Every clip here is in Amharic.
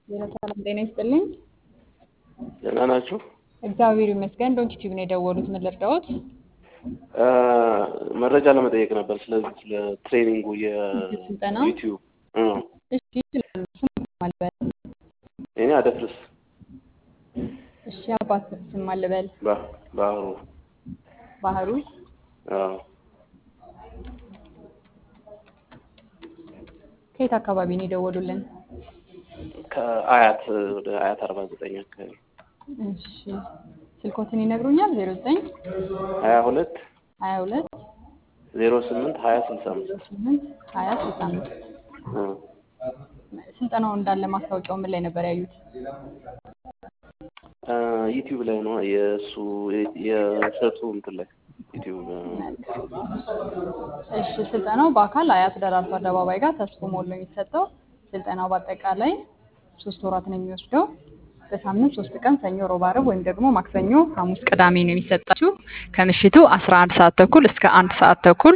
ሰላም ጤና ይስጥልኝ። ደህና ናችሁ? እግዚአብሔር ይመስገን። ዶንት ዩቲዩብ ነው የደወሉት። ምን ልርዳዎት? መረጃ ለመጠየቅ ነበር ስለዚህ ስለ ትሬኒንጉ ስልጠና? የዩቲዩብ እ እሺ ይችላሉ። ስም ማልበል። እኔ አደፍርስ እሺ አባት ስም ማልበል። ባ- ባህሩ ባህሩ አዎ ከየት አካባቢ ነው የደወሉልን? ከአያት ወደ አያት አርባ ዘጠኝ አካባቢ እሺ ስልኮትን ይነግሩኛል? ዜሮ ዘጠኝ ሀያ ሁለት ሀያ ሁለት ዜሮ ስምንት ሀያ ስልሳ አምስት ስምንት ሀያ ስልሳ አምስት እ ስልጠናው እንዳለ ማስታወቂያው ምን ላይ ነበር ያዩት? እ ዩቲዩብ ላይ ነው የእሱ የእሸቱ እንትን ላይ ዩቲዩብ እሺ ስልጠናው በአካል አያት ደራርቱ አደባባይ ጋር ተስፎ ሞል ነው የሚሰጠው። ስልጠናው በአጠቃላይ ሶስት ወራት ነው የሚወስደው። በሳምንት ሶስት ቀን ሰኞ፣ ሮብ፣ ዓርብ ወይም ደግሞ ማክሰኞ፣ ሐሙስ፣ ቅዳሜ ነው የሚሰጣችሁ ከምሽቱ 11 ሰዓት ተኩል እስከ አንድ ሰዓት ተኩል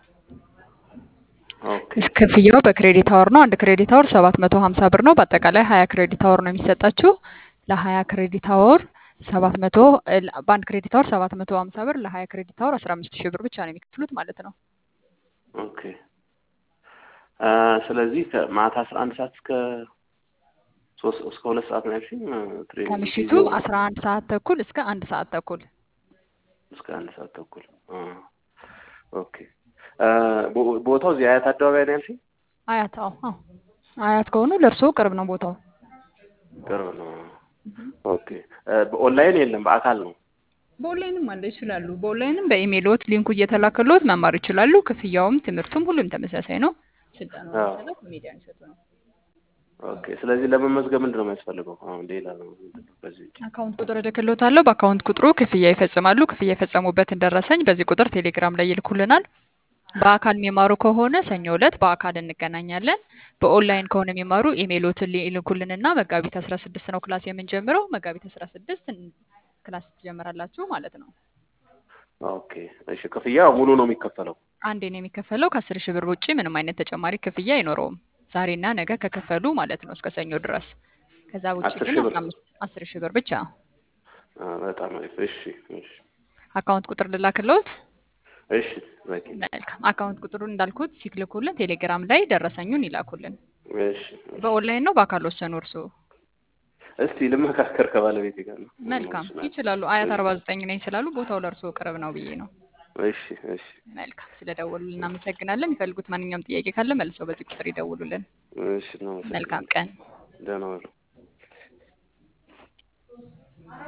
ኦኬ ክፍያው በክሬዲት አወር ነው። አንድ ክሬዲት አወር 750 ብር ነው። በአጠቃላይ 20 ክሬዲት አወር ነው የሚሰጣችሁ። ለ20 ክሬዲት አወር 700 እ በአንድ ክሬዲት አወር 750 ብር፣ ለ20 ክሬዲት አወር 15000 ብር ብቻ ነው የሚከፍሉት ማለት ነው። ኦኬ እ ስለዚህ ከማታ አስራ አንድ ሰዓት እስከ ሶስት እስከ ሁለት ሰዓት ነው ያልሽኝ እ ትሬኒንግ ከምሽቱ ጊዜው 11 ሰዓት ተኩል እስከ አንድ ሰዓት ተኩል እስከ አንድ ሰዓት ተኩል እ ኦኬ እ ቦ- ቦታው እዚህ አያት አደባባይ ነው ያልሽኝ? አያት አዎ አዎ አያት ከሆኑ ለእርስዎ ቅርብ ነው ቦታው። ቅርብ ነው። ኦኬ እ በኦንላይን የለም በአካል ነው። በኦንላይንም አለ ይችላሉ። በኦንላይንም በኢሜይሎት ሊንኩ እየተላከሎት መማር ይችላሉ። ክፍያውም ትምህርቱም ሁሉም ተመሳሳይ ነው። ስልጠናው አዎ። የሚሰጠው ኮሜዲያን እሸቱ ነው። ኦኬ ስለዚህ ለመመዝገብ ምንድን ነው የሚያስፈልገው? አሁን ሌላ ነው ምንድን ነው በዚህ ውጭ? አካውንት ቁጥር እልክልዎታለሁ። በአካውንት ቁጥሩ ክፍያ ይፈጽማሉ። ክፍያ የፈጸሙበትን ደረሰኝ በዚህ ቁጥር ቴሌግራም ላይ ይልኩልናል። በአካል የሚማሩ ከሆነ ሰኞ ዕለት በአካል እንገናኛለን። በኦንላይን ከሆነ የሚማሩ ኢሜይሎትን ይልኩልንና መጋቢት አስራ ስድስት ነው ክላስ የምንጀምረው። መጋቢት አስራ ስድስት ክላስ ትጀምራላችሁ ማለት ነው። ኦኬ እሺ ክፍያ ሙሉ ነው የሚከፈለው? አንዴ ነው የሚከፈለው። ከአስር ሺህ ብር ውጭ ምንም አይነት ተጨማሪ ክፍያ አይኖረውም። ዛሬና ነገ ከከፈሉ ማለት ነው እስከ ሰኞ ድረስ። ከዛ ውጭ አስር ግን ሺህ ብር? አስራ አምስት አስር ሺህ ብር ብቻ። አ በጣም አሪፍ እሺ እሺ አካውንት ቁጥር ልላክልዎት? እሺ በቂ መልካም። አካውንት ቁጥሩን እንዳልኩት ሲልኩልን ቴሌግራም ላይ ደረሰኙን ይላኩልን። እሺ እሺ። በኦንላይን ነው በአካል ወሰኑ እርስዎ? እስቲ ልመካከር ከባለቤቴ ጋር ነው። መልካም ይችላሉ። አያት አርባ ዘጠኝ ነኝ ስላሉ ቦታው ለእርስዎ ቅርብ ነው ብዬ ነው። እሺ እሺ መልካም ስለደወሉልን እናመሰግናለን። የሚፈልጉት ማንኛውም ጥያቄ ካለ መልሰው በዚህ ቁጥር ይደውሉልን። እሺ ነው። መልካም ቀን። ደህና ዋሉ።